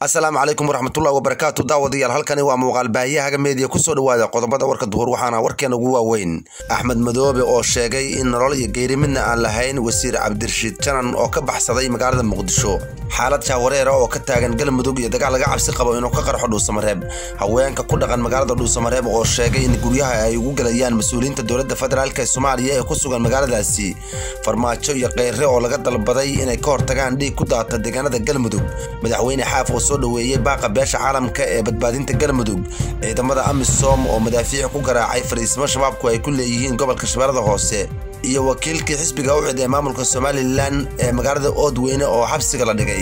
asalaamu calaykum waraxmatullahi wabarakaatu daawadayaal halkani waa muuqaal baahiyahaga meediya kusoo dhawaada qodobada warka duhur waxaana warkeena ugu waaweyn axmed madoobe oo sheegay in nolol iyo geeri midna aan lahayn wasiir cabdirashiid janan oo ka baxsaday magaalada muqdisho xaalad jaawareera oo ka taagan galmudug iyo dagaal laga cabsi qabo inuu ka qarxo dhuusamareeb haweenka ku dhaqan magaalada dhuusamareeb oo sheegay in guryaha ay ugu gelayaan mas-uuliyiinta dowladda federaalk ee soomaaliya ee ku sugan magaaladaasi farmaajo iyo keyre oo laga dalbaday inay ka hortagaan dhiig ku daata deegaanada galmudug madaxweyne xaaf oo soo dhoweeyey baaqa beesha caalamka ee badbaadinta galmudug ciidamada amisom oo madaafiic ku garaacay fariisimo shabaabku ay ku leeyihiin gobolka shabeellada hoose iyo wakiilkii xisbiga u cid ee maamulka somalilan ee magaalada oodweyne oo xabsiga la dhigay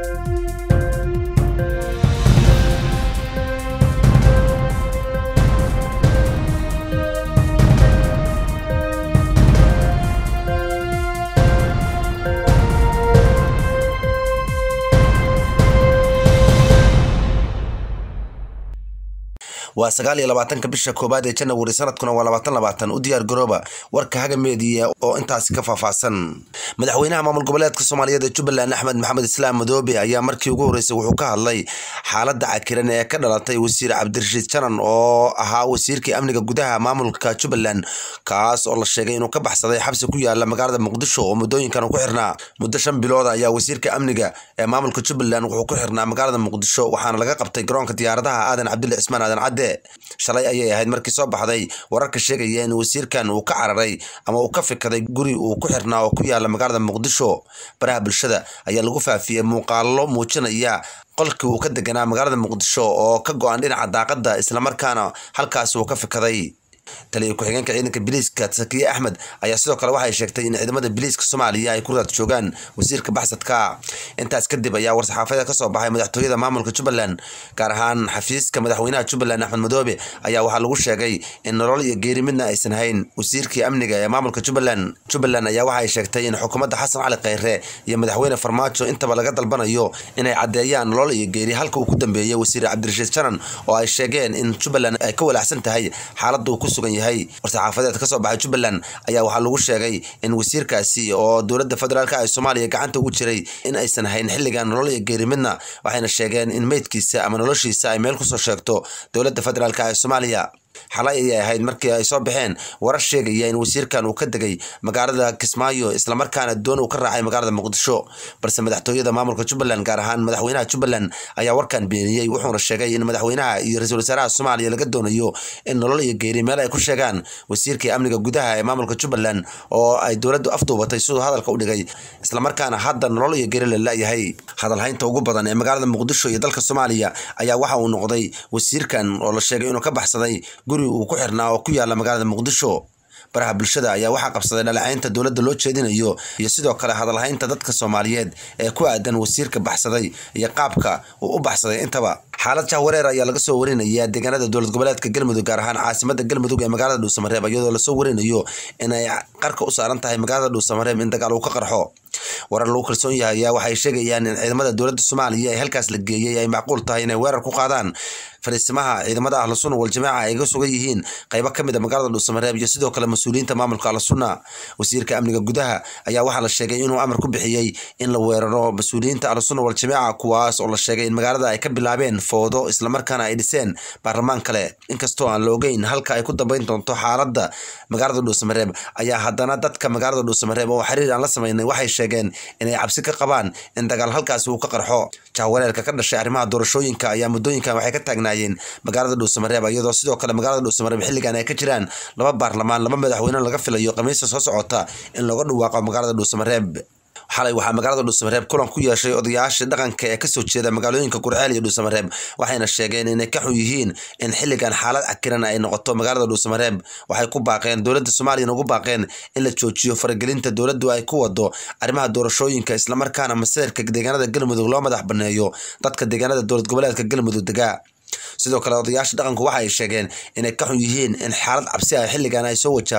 waa sagaal iyo labaatanka bisha koowaad ee janawari sanadkuna waa labaatan labaatan u diyaar garooba warka haga meediya oo intaasi ka faahfaahsan madaxweynaha maamul goboleedka soomaaliyeed ee jubbaland axmed maxamed islaam madoobe ayaa markii ugu horreysay wuxuu ka hadlay xaaladda cakiran ee ka dhalatay wasiir cabdirashiid janan oo ahaa wasiirkii amniga gudaha maamulka jubbaland kaas oo la sheegay inuu ka baxsaday xabsi ku yaala magaalada muqdisho oo muddooyinkan ku xirnaa muddo shan bilood ayaa wasiirka amniga ee maamulka jubbaland wuxuu ku xirnaa magaalada muqdisho waxaana laga qabtay garoonka diyaaradaha aadan cabdulle cismaan aadan cadde shalay ayay ahayd markii soo baxday wararka sheegaya in wasiirkan uu ka cararay ama uu ka fikaday guri uu ku xirnaa oo ku yaala magaalada muqdisho baraha bulshada ayaa lagu faafiyey muuqaalo muujinaya qolkii uu ka deganaa magaalada muqdisho oo ka go-an dhinaca daaqada islamarkaana halkaasi uu ka fikaday taliya ku-xigeenka ciidanka biliiska sakiye axmed ayaa sidoo kale waxay sheegtay in ciidamada biliiska soomaaliya ay ku raad joogaan wasiirka baxsadka intaas kadib ayaa war-saxaafada kasoo baxay madaxtooyada maamulka jubbaland gaar ahaan xafiiska madaxweynaha jubbaland axmed madoobe ayaa waxaa lagu sheegay in nolol iyo geeri midna aysan hayn wasiirkii amniga ee maamulka jubbaland jubbaland ayaa waxay sheegtay in xukuumadda xasan cali kheyre iyo madaxweyne farmaajo intaba laga dalbanayo inay caddeeyaan nolol iyo geeri halka uu ku dambeeyey wasiir cabdirashiid janan oo ay sheegeen in jubbaland ay ka walaacsan tahay xaaladda uu ku yahay war-saxaafadeed ka soo baxay jubbaland ayaa waxaa lagu sheegay in wasiirkaasi oo dowladda federaalk ee soomaaliya gacanta ugu jiray in aysan hayn xilligan nolol iyo geeri midna waxayna sheegeen in meydkiisa ama noloshiisa ay meel kusoo sheegto dowladda federaalk ee soomaaliya xalay ayay ahayd markii ay soo baxeen warar sheegaya in wasiirkan uu ka degay magaalada kismaayo islamarkaana doon uu ka raacay magaalada muqdisho balse madaxtooyada maamulka jubbaland gaar ahaan madaxweynaha jubbaland ayaa warkan beeniyey wuxuuna sheegay in madaxweynaha iyo ra-iisul wasaaraha soomaaliya laga doonayo in nolol iyo geeri meel ay ku sheegaan wasiirkii amniga gudaha ee maamulka jubbaland oo ay dowladdu afduubatay siduu hadalka u dhigay islamarkaana hadda nolol iyo geeri la la-yahay hadalhaynta ugu badan ee magaalada muqdisho iyo dalka soomaaliya ayaa waxa uu noqday wasiirkan oo la sheegay inuu ka baxsaday guri uu ku xirnaa oo ku yaala magaalada muqdisho baraha bulshada ayaa waxaa qabsaday dhalecaynta dowladda loo jeedinayo iyo sidoo kale hadalhaynta dadka soomaaliyeed ee ku aadan wasiirka baxsaday iyo qaabka uu u baxsaday intaba xaalad jahwareer ayaa laga soo warinayaa deegaanada dowlad goboleedka galmudug gaar ahaan caasimada galmudug ee magaalada dhuusamareeb iyadoo lasoo warinayo inay qarka u saaran tahay magaalada dhuusamareeb in dagaal uu ka qarxo warar lagu kalsoon yahay ayaa waxay sheegayaan in ciidamada dowladda soomaaliya ee halkaas la geeyey ay macquul tahay inay weerar ku qaadaan fariisimaha ciidamada ahlu sunna waljamaaca ay ga sugan yihiin qaybo ka mid a magaalada dhuusamareeb iyo sidoo kale mas-uuliyiinta maamulka ahlu sunna wasiirka amniga gudaha ayaa waxaa la sheegay inuu amar ku bixiyey in la weeraro mas-uuliyiinta ahlu sunna waljamaaca kuwaas oo la sheegay in magaalada ay ka bilaabeen foodo islamarkaana ay dhiseen baarlamaan kale inkastoo aan la ogeyn halka ay ku dambeyn doonto xaaladda magaalada dhuusamareeb ayaa haddana dadka magaalada dhuusamareeb oo xiriir aan la sameynay waxay sheegeen inay cabsi ka qabaan in dagaal halkaasi uu ka qarxo jahwareerka ka dhashay arrimaha doorashooyinka ayaa muddooyinkan waxay ka taagnaayeen magaalada dhuusamareeb iyadoo sidoo kale magaalada dhuusamareeb xilligan ay ka jiraan laba baarlamaan laba madaxweyne laga filayo khamiista soo socota in looga dhawaaqo magaalada dhuusamareeb xalay waxaa magaalada dhuusamareeb kulan ku yeeshay odayaasha dhaqanka ee kasoo jeeda magaalooyinka gurceel iyo dhuusamareeb waxayna sheegeen inay ka xun yihiin in xilligan xaalad cakiran ay noqoto magaalada dhuusamareeb waxay ku baaqeen dowladda soomaaliyana ugu baaqeen in la joojiyo faragelinta dowladdu ay ku wado arrimaha doorashooyinka islamarkaana maseerka deegaanada galmudug loo madax baneeyo dadka deegaanada dowlad goboleedka galmudug degaa sidoo kale odayaasha dhaqanku waxa ay sheegeen inay ka xun yihiin in xaalad cabsi ah xilligan ay soo wajahdo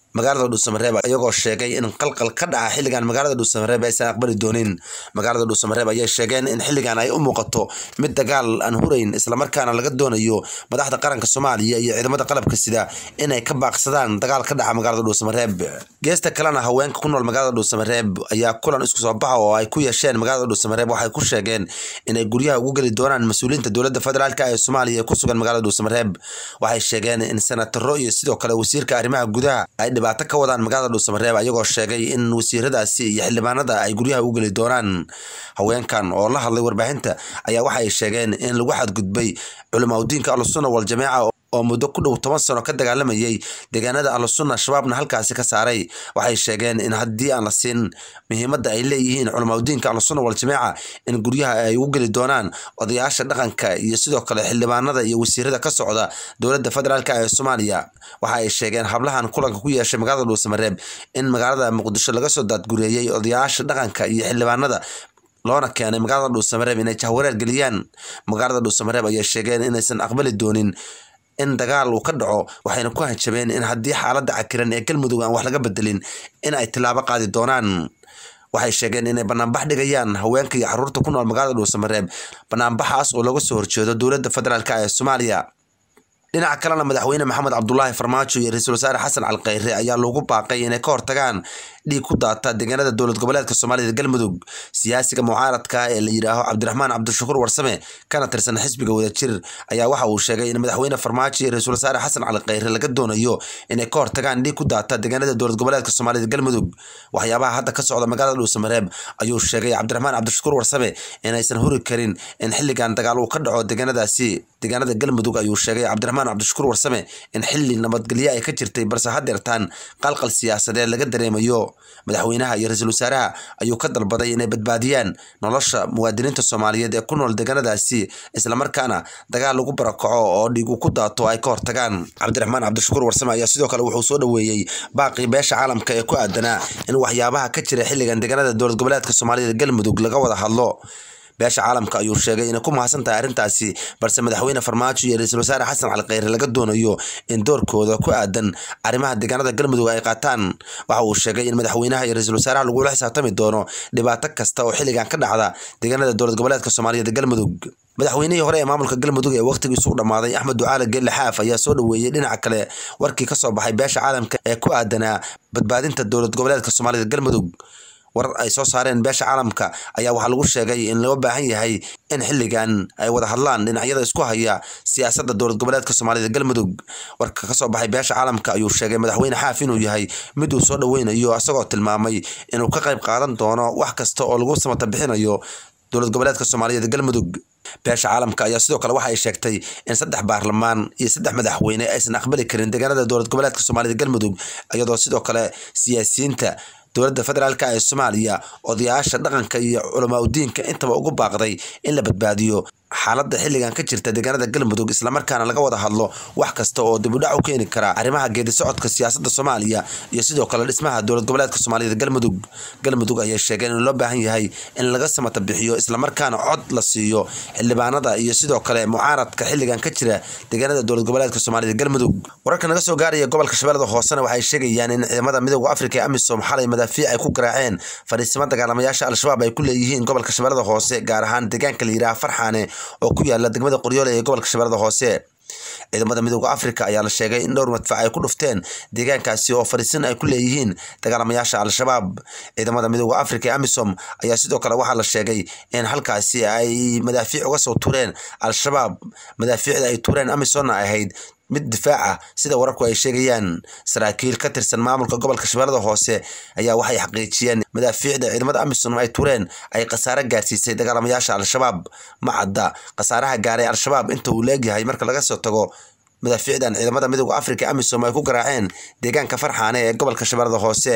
magaalada dhuusamareeb iyagoo sheegay in qalqal ka dhaca xilligan magaalada dhuusamareeb aysan aqbali doonin magaalada dhuusamareeb ayay sheegeen in xilligan ay u muuqato mid dagaal aan hurayn islamarkaana laga doonayo madaxda qaranka soomaaliya iyo ciidamada qalabka sida inay ka baaqsadaan dagaal ka dhaca magaalada dhuusamareeb geesta kalena haweenka ku nool magaalada dhuusamareeb ayaa kulan isku soo baxa oo ay ku yeesheen magaalada dhuusamareeb waxay ku sheegeen inay guryaha ugu geli doonaan mas-uuliyiinta dowladda federaalk ee soomaaliya ee ku sugan magaalada dhuusamareeb waxay sheegeen in senataro iyo sidoo kale wasiirka arrimaha gudaha ay dhibaato ka wadaan magaalada dhuusamareeb ayagoo sheegay in wasiiradaasi iyo xildhibaanada ay guryaha u geli doonaan haweenkan oo la hadlay warbaahinta ayaa waxay sheegeen in lagu xadgudbay culimaudiinka ahlusunna waljamaaca oo muddo ku dhow toban sano ka dagaalamayay deegaanada ahlusunna shabaabna halkaasi ka saaray waxay sheegeen in haddii aan la siin muhiimadda ay leeyihiin culimaudiinka ahlusunna waljamaaca in guryaha ay ugu geli doonaan odayaasha dhaqanka iyo sidoo kale xildhibaanada iyo wasiirada ka socda dowladda federaalk ee soomaaliya waxa ay sheegeen hablahan kulanka ku yeeshay magaalada dhuusamareeb in magaalada muqdisho laga soo daadgureeyey odayaasha dhaqanka iyo xildhibaanada loona keenay magaalada dhuusamareeb inay jahwareer geliyaan magaalada dhuusamareeb ayay sheegeen inaysan aqbali doonin in dagaal uu ka dhaco waxayna ku hanjabeen in haddii xaaladda cakiran ee galmudug aan wax laga bedelin in ay tilaabo qaadi doonaan waxay sheegeen inay banaanbax dhigayaan haweenka iyo caruurta ku nool magaalada dhuusamareeb banaanbaxaas oo looga soo horjeedo dowladda federaalk ee soomaaliya dhinaca kalena madaxweyne maxamed cabdulaahi farmaajo iyo ra-iisul wasaare xasan calkhayre ayaa loogu baaqay inay ka hortagaan dhiig ku daata deegaanada dowlad goboleedka soomaalida galmudug siyaasiga mucaaradka ee la yidhaaho cabdiraxmaan cabdishakuur warsame kana tirsan xisbiga wadajir ayaa waxa uu sheegay in madaxweyne farmaajo iyo ra-iisul wasaare xasan calkhayre laga doonayo inay ka hortagaan dhiig ku daata deegaanada dowlad goboleedka soomaalida galmudug waxyaabaha hadda ka socda magaalada dhuusamareeb ayuu sheegay cabdiraxmaan cabdishakuur warsame inaysan huri karin in xilligan dagaal uu ka dhaco deegaanadaasi deegaanada galmudug ayuu sheegay cabdiraxmaan cabdishakuur warsame in xilli nabadgelyo ay ka jirtay balse hadeertaan qalqal siyaasadeed laga dareemayo madaxweynaha iyo ra-iisul wasaaraha ayuu ka dalbaday inay badbaadiyaan nolosha muwaadiniinta soomaaliyeed ee ku nool deegaanadaasi islamarkaana dagaal lagu barakaco oo dhiigu ku daato ay ka hortagaan cabdiraxmaan cabdishakuur warsame ayaa sidoo kale wuxuu soo dhoweeyey baaqii beesha caalamka ee ku aadanaa in waxyaabaha ka jira xilligan deegaanada dowlad goboleedka soomaalida galmudug laga wada hadlo beesha caalamka ayuu sheegay inay ku mahadsan tahay arrintaasi balse madaxweyne farmaajo iyo ra-iisul wasaare xasan calkhayre laga doonayo in doorkooda ku aadan arrimaha deegaanada galmudug ay qaataan waxa uu sheegay in madaxweynaha iyo ra-iisul wasaaraha lagula xisaabtami doono dhibaato kasta oo xilligan ka dhacda deegaanada dowlad goboleedka soomaaliyeed galmudug madaxweynihii hore ee maamulka galmudug ee wakhtigiisu u dhammaaday axmed ducaale geelle xaaf ayaa soo dhoweeyey dhinaca kale warkii ka soo baxay beesha caalamka ee ku aadanaa badbaadinta dowlad goboleedka soomaalida galmudug war ay soo saareen beesha caalamka ayaa waxaa lagu sheegay in loo baahan yahay in xilligan ay wada hadlaan dhinacyada isku haya siyaasadda dowlad goboleedka soomaalida galmudug warka ka soo baxay beesha caalamka ayuu sheegay madaxweyne xaaf inuu yahay mid uu soo dhoweynayo isagoo tilmaamay inuu ka qayb qaadan doono wax kasta oo lagu samata bixinayo dowlad goboleedka soomaaliyeed galmudug beesha caalamka ayaa sidoo kale waxa ay sheegtay in saddex baarlamaan iyo saddex madaxweyne aysan aqbali karin deegaanada dowlad goboleedka soomaalida galmudug iyadoo sidoo kale siyaasiyiinta dowladda federaalk ee soomaaliya odayaasha dhaqanka iyo culamaa udiinka intaba ugu baaqday in la badbaadiyo xaaladda xilligan ka jirta deegaanada galmudug islamarkaana laga wada hadlo wax kasta oo dibudhac u keeni kara arrimaha geedi socodka siyaasadda soomaaliya iyo sidoo kale dhismaha dowlad goboleedka soomaaliyada galmudug galmudug ayay sheegeen in loo baahan yahay in laga samata bixiyo islamarkaana cod la siiyo xildhibaanada iyo sidoo kale mucaaradka xilligan ka jira deegaanada dowlad goboleedka soomaaliyada galmudug wararka naga soo gaaraya gobolka shabeellada hoosena waxay sheegayaan in ciidamada midooda afrika ee amisom xalay madaafiic ay ku garaaceen fadhiisimo dagaalamayaasha al-shabaab ay ku leeyihiin gobolka shabeellada hoose gaar ahaan deegaanka la yidhaha farxaane oo ku yaala degmada qoryoole ee gobolka shabeellada hoose ciidamada midooda afrika ayaa la sheegay in dhowr madfac ay ku dhufteen deegaankaasi oo fadhiisin ay ku leeyihiin dagaalamayaasha al-shabaab ciidamada midooda afrika ee amisom ayaa sidoo kale waxaa la sheegay in halkaasi ay madaafiic uga soo tureen al-shabaab madaafiicda ay tureen amisomna ahayd mid difaaca sida wararku ay sheegayaan saraakiil ka tirsan maamulka gobolka shabeellada hoose ayaa waxay xaqiijiyeen madaafiicda ciidamada amisom ay tureen ay khasaare gaarsiisay dagaalamayaasha al-shabaab ma cadda khasaaraha gaaray al-shabaab inta uu leegyahay marka laga soo tago madaafiicdan ciidamada midooda afrika amisom ay ku garaaceen deegaanka farxaane ee gobolka shabeellada hoose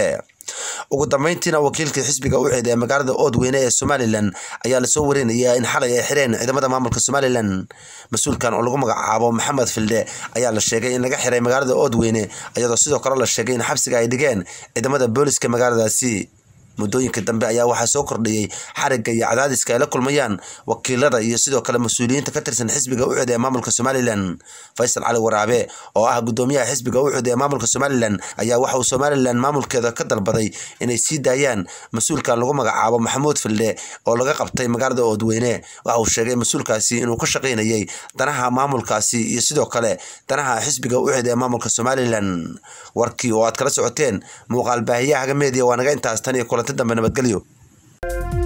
ugu dambeyntiina wakiilkii xisbiga u ceed ee magaalada oodweyne ee somalilan ayaa lasoo warinayaa in xalay ay xireen ciidamada maamulka somalilan mas-uulkan oo lagu magacaabo maxamed filde ayaa la sheegay in laga xiray magaalada oodweyne iyadoo sidoo kale la sheegay in xabsiga ay dhigeen ciidamada booliska magaaladaasi muddooyinka dambe ayaa waxaa soo kordhayey xarigga iyo cadaadiska ay la kulmayaan wakiilada iyo sidoo kale mas-uuliyiinta ka tirsan xisbiga ucud ee maamulka somalilan faysal cali waraabe oo ah gudoomiyaha xisbiga ucud ee maamulka somalilan ayaa waxa uu somalilan maamulkeeda ka dalbaday inay sii daayaan mas-uulkan lagu magacaabo maxamuud filde oo laga qabtay magaalada oodweyne waxa uu sheegay mas-uulkaasi inuu ka shaqaynayay danaha maamulkaasi iyo sidoo kale danaha xisbiga ucud ee maamulka somalilan warkii oo aad kala socoteen muuqaal baahiyaha haga meediya waa naga intaas tan iyo kulanti dambe nabadgelyo